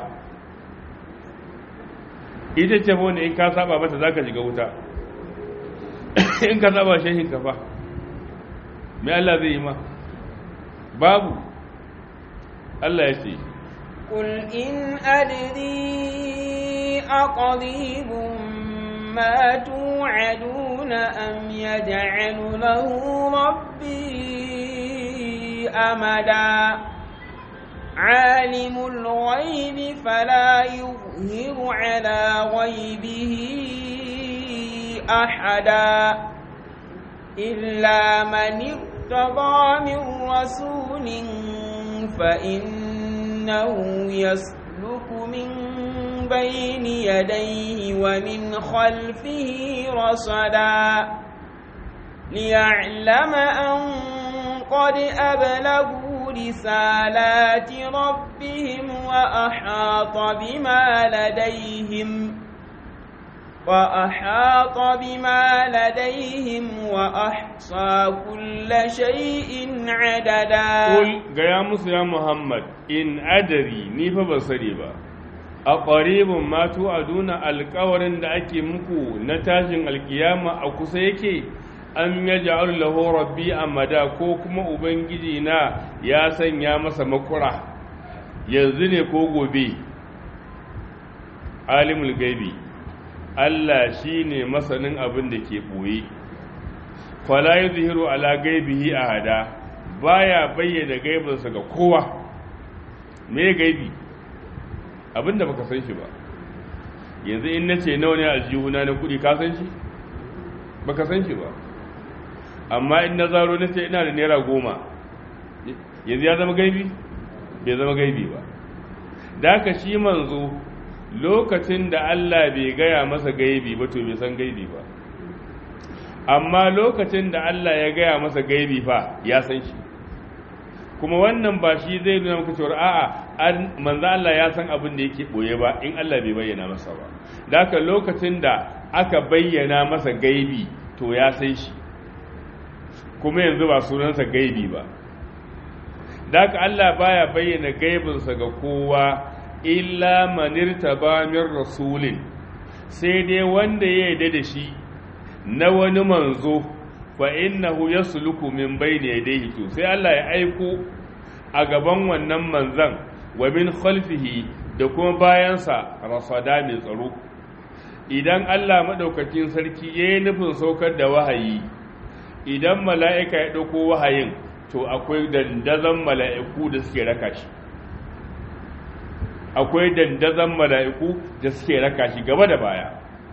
ita ce wanda in ka saba mata za ka shiga wuta in ka saba shehin ka fa mai Allah zai yi ma babu Allah ya ce قل إن أدري أقريب ما توعدون أم يجعل له ربي أمدا عالم الغيب فلا يظهر على غيبه أحدا إلا من ارتضى من رسول فإنه يسلك من بين يديه ومن خلفه رصدا ليعلم أن قد أبلغوا رسالات ربهم وأحاط بما لديهم وأحاط بما لديهم وأحصى كل شيء عددا قل يا موسى يا محمد إن أدري نيفا بصري a ƙwaribin matu a duna alkawarin da ake muku na tashin alkiyama a kusa yake an ya ja'ar lahu rabbi amada ko kuma ubangiji na ya sanya masa makura yanzu ne ko gobe alimul gaibi Allah shi ne masanin abin da ke ɓoye fala yi zuhiru ala gaibihi a hada baya bayyana gaibinsa ga kowa me gaibi abin da baka san shi ba yanzu in na ce nawa ne aljihuna na kudi ka san shi baka san shi ba amma in na zaro na ce ina da naira goma yanzu ya zama gaibi bai zama gaibi ba da ka shi manzo lokacin da Allah bai gaya masa gaibi ba to bai san gaibi ba amma lokacin da Allah ya gaya masa gaibi fa ya san shi kuma wannan ba shi zai nuna maka cewa a'a manzo Allah ya san abin da yake boye ba in Allah bai bayyana masa ba da haka lokacin da aka bayyana masa gaibi to ya san shi kuma yanzu ba sunansa gaibi ba da haka Allah baya bayyana gaibinsa ga kowa illa manirta ba min rasulin sai dai wanda ya yarda da shi na wani manzo fa innahu yasluku min bayni yadayhi to sai Allah ya aiko a gaban wannan manzan wa min khalfihi da kuma bayansa rasada mai tsaro idan Allah madaukakin sarki yayi nufin saukar da wahayi idan mala'ika ya dauko wahayin to akwai dandazon mala'iku da suke raka shi akwai dandazon mala'iku da suke raka shi gaba da baya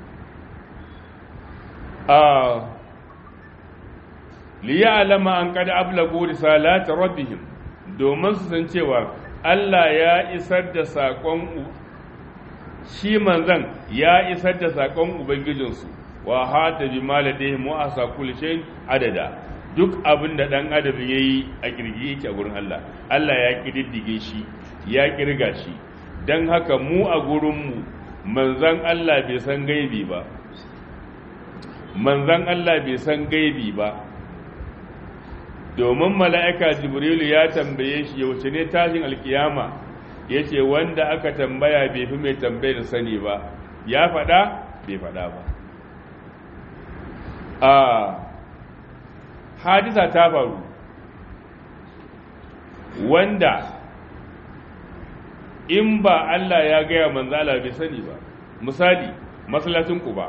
liya'lama an qad ablagu risalati rabbihim domin su san cewa Allah ya isar da sakon shi manzan ya isar da sakon ubangijinsu wa hata bi maladihim wa asa kulli shay'in adada duk abin da ɗan adam ya yi a kirgi yake a gurin Allah Allah ya ƙididdige shi ya ƙirga shi don haka mu a gurinmu manzan Allah bai san gaibi ba manzan Allah bai san gaibi ba domin mala'ika jibrilu ya tambaye shi yaushe ne tashin alkiyama ya ce wanda aka tambaya bai fi mai tambayar sani ba ya faɗa bai faɗa ba a hadisa ta faru wanda in ba Allah ya gaya manzala bai sani ba misali masallacin ba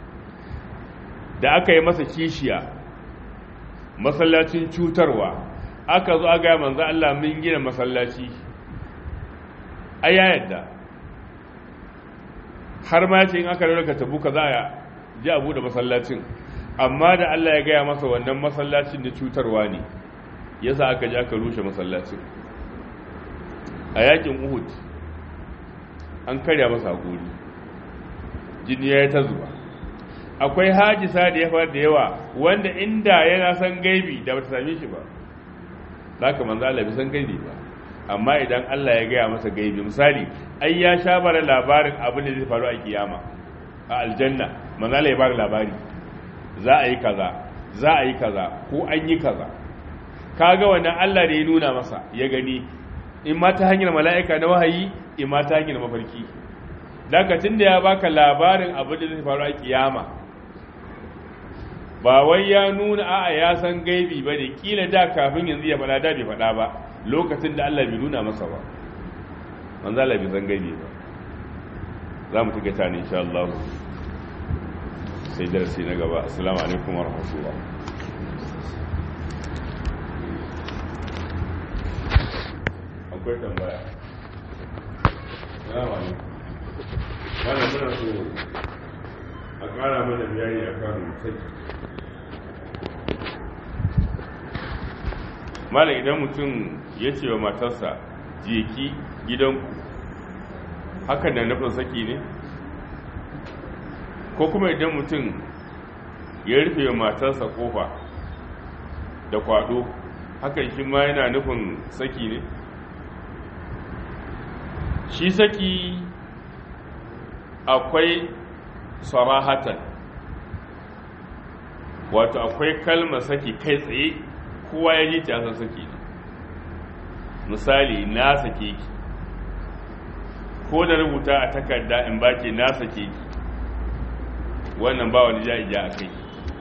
da aka yi masa kishiya masallacin cutarwa aka zo a gaya manzo Allah mun gina masallaci a ya yadda har ma ce in aka rarraka tabuka za a ji abu da masallacin amma da Allah ya gaya masa wannan masallacin da cutarwa ne yasa aka ji aka rushe masallacin a yakin uhud an karya masa hakuri jini ya yi ta zuba akwai hajisa da ya faru da yawa wanda inda yana san gaibi da bata same shi ba za ka manzo Allah bai san gaibi ba amma idan Allah ya gaya masa gaibi misali ai ya sha bara labarin abin da zai faru a kiyama a aljanna manzo Allah ya bada labari za a yi kaza za a yi kaza ko an yi kaza kaga wannan Allah da ya nuna masa ya gani in ma ta hanyar mala'ika na wahayi in ma ta hanyar mafarki dakacin da ya baka labarin abin da zai faru a kiyama ba wai ya nuna a'a ya san gaibi ba ne kila da kafin yanzu ya faɗa da bai faɗa ba lokacin da Allah bai nuna masa ba manzo Allah bai san gaibi ba za mu tuka ta ne insha Allah sai darasi na gaba assalamu alaikum wa rahmatullah akwai tambaya assalamu alaikum wannan muna so a ƙara mana bayani akan saki mala idan mutum ya ce wa matarsa jeki gidanku hakan na nufin saki ne ko kuma idan mutum ya rufe wa matarsa kofa da kwado hakan shi ma yana nufin saki ne shi saki akwai sarahatan wato akwai kalmar saki kai tsaye kowa ya ji ta san saki ne misali na sake ki ko da rubuta a takarda in baki na sake ki wannan ba wani ja'ija a kai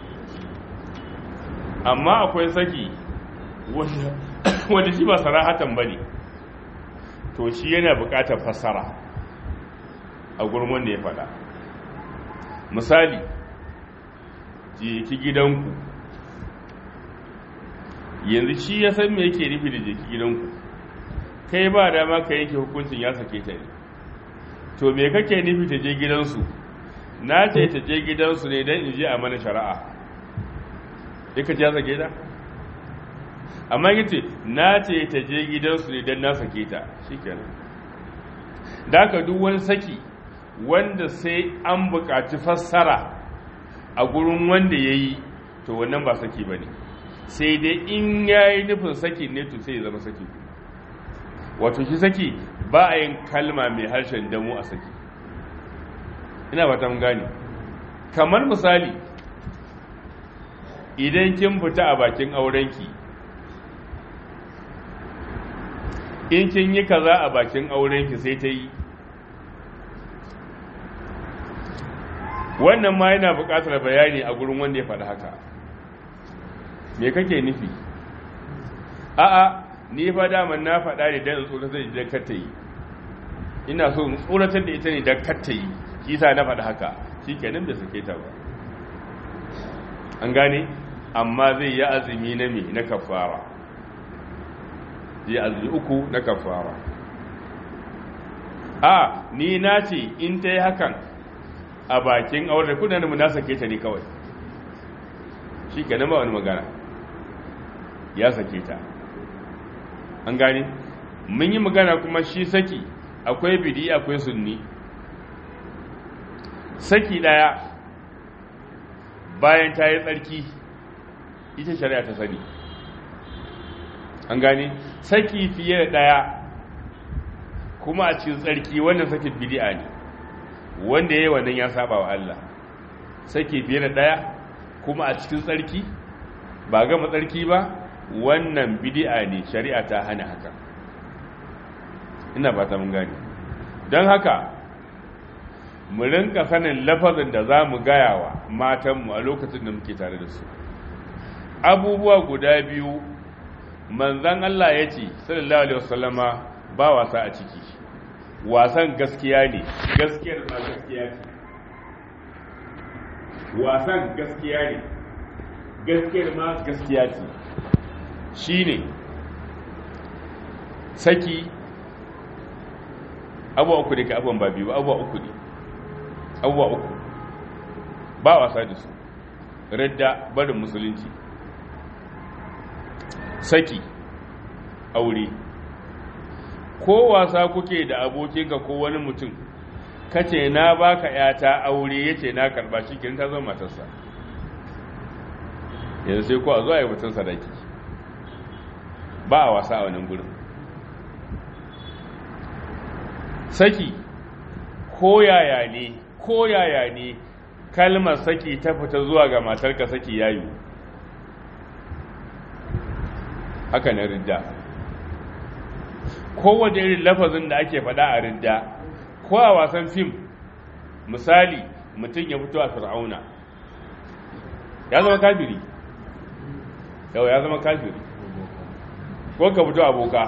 amma akwai saki wanda shi ba sarahatan ba ne to shi yana bukatar fassara a gurin wanda ya faɗa misali je ki gidanku yanzu shi ya san me yake nufi da je ki gidanku kai ba dama ka yanke hukuncin ya sake ta ne to me kake nufi ta je gidansu na ce ta je gidansu ne don in je a mana shari'a duka ya sake ta amma ya ce na ce ta je gidansu ne don na sake ta shi kenan da ka duk wani saki wanda sai an buƙaci fassara a gurin wanda ya yi to wannan ba saki ba ne sai dai in ya yi nufin saki ne to sai ya zama saki wato shi saki ba a yin kalma mai harshen damu a saki ina ba ta gane kamar misali idan kin fita a bakin aurenki in kin yi kaza a bakin aurenki sai ta yi wannan ma yana buƙatar bayani a gurin wanda ya faɗi haka me kake nufi a'a ni fa daman na faɗa ne don tsoratar da idan kar ta yi ina so in tsoratar da ita ne don kar ta yi kisa na faɗi haka shi kenan bai sake ta ba an gane amma zai yi azumi na me na kafara zai azumi uku na kafara a ni na ce in ta yi hakan a bakin aure da kudanin mu na sake ta ne kawai shi kenan ba wani magana ya sake ta an gane mun yi magana kuma shi saki akwai bidi akwai sunni saki daya bayan ta yi tsarki ita shari'a ta sani an gane saki fiye da ɗaya kuma a cikin tsarki wannan sakin bidi'a ne wanda ya yi wannan ya saba wa Allah saki fiye da ɗaya kuma a cikin tsarki ba gama tsarki ba wannan bidi'a ne shari'a ta hana haka ina fata mun gane don haka mu rinka sanin lafazin da za mu gaya wa matanmu a lokacin da muke tare da su abubuwa guda biyu manzan Allah ya ce sallallahu alaihi wasallama ba wasa a ciki wasan gaskiya ne gaskiyar ma gaskiya ce wasan gaskiya ne gaskiyar ma gaskiya ce shine saki abuwa uku ne ka abuwan ba biyu abuwa uku ne abuwa uku ba wasa da su radda barin musulunci saki aure ko wasa kuke da abokinka ko wani mutum kace na baka yata aure yace na karba shi kin ta zama matarsa yanzu sai ko a zo a yi mutum sadaki ba a wasa a wannan gurin saki ko yaya ne ko yaya ne kalmar saki ta fita zuwa ga matarka saki yayu haka na ridda kowace irin lafazin da ake faɗa a ridda ko a wasan fim misali mutum ya fito a fir'auna ya zama kafiri yau ya zama kafiri ko ka fito aboka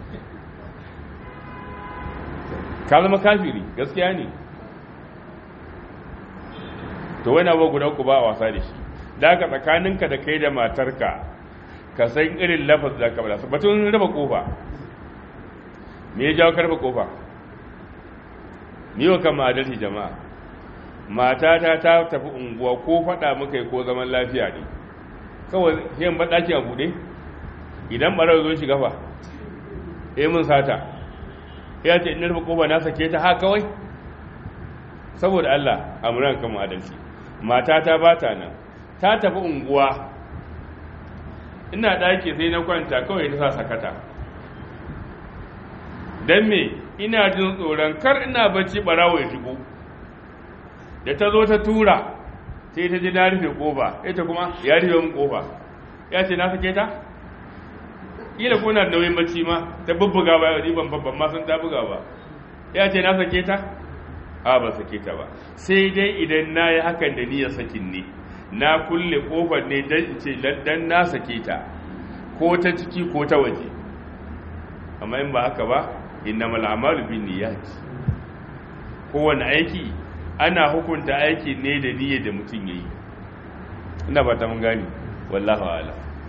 ka zama kafiri gaskiya ne to wani abu guda ku ba a wasa da shi da aka tsakaninka da kai da matarka ka san irin lafaz da ka bada batun raba kofa me ya jawo karfa kofa ni wa kama adalci jama'a matata ta tafi unguwa ko faɗa muka yi ko zaman lafiya ne kawai yin baɗaki a buɗe idan ɓarar zo shiga fa eh mun sata ya ce in rufe kofa na sake ta ha kawai saboda Allah amuran kama adalci matata ba ta nan ta tafi unguwa ina ɗaki sai na kwanta kawai ta sa sakata don me ina jin tsoron kar ina bacci ɓarawo ya shigo da ta zo ta tura sai ta ji na rufe ƙofa ita kuma ya rufe min ƙofa ya ce na sake ta ƙila ko na da nauyin bacci ma ta bubbuga ba yau ban babban ma sun ta buga ba ya ce na sake ta a ba sake ta ba sai dai idan na yi hakan da niyyar sakin ne na kulle kofar ne don ce dan na sake ta ko ta ciki ko ta waje amma in ba haka ba inna mal'amalu bin niyyat kowane aiki ana hukunta aiki ne da niyyar da mutum yayi ina ba ta mun gani wallahu a'lam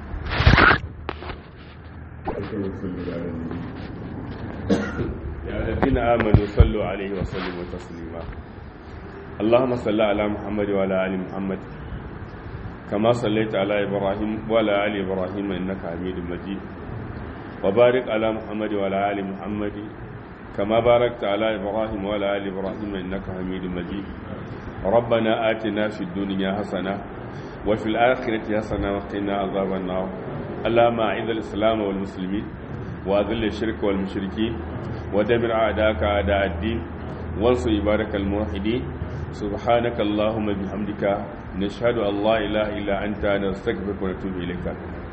يا الذين آمنوا صلوا عليه وسلموا تسليما اللهم صل على محمد وعلى آل محمد كما صليت على إبراهيم وعلى آل إبراهيم إنك حميد مجيد وبارك على محمد وعلى آل محمد كما باركت على إبراهيم وعلى آل إبراهيم إنك حميد مجيد ربنا آتنا في الدنيا حسنة وفي الآخرة حسنة وقنا عذاب النار اللهم أعز الإسلام والمسلمين وأذل الشرك والمشركين ودمر أعداءك أعداء الدين وانصر عبادك الموحدين سبحانك اللهم بحمدك نشهد أن لا إله إلا أنت نستغفرك ونتوب إليك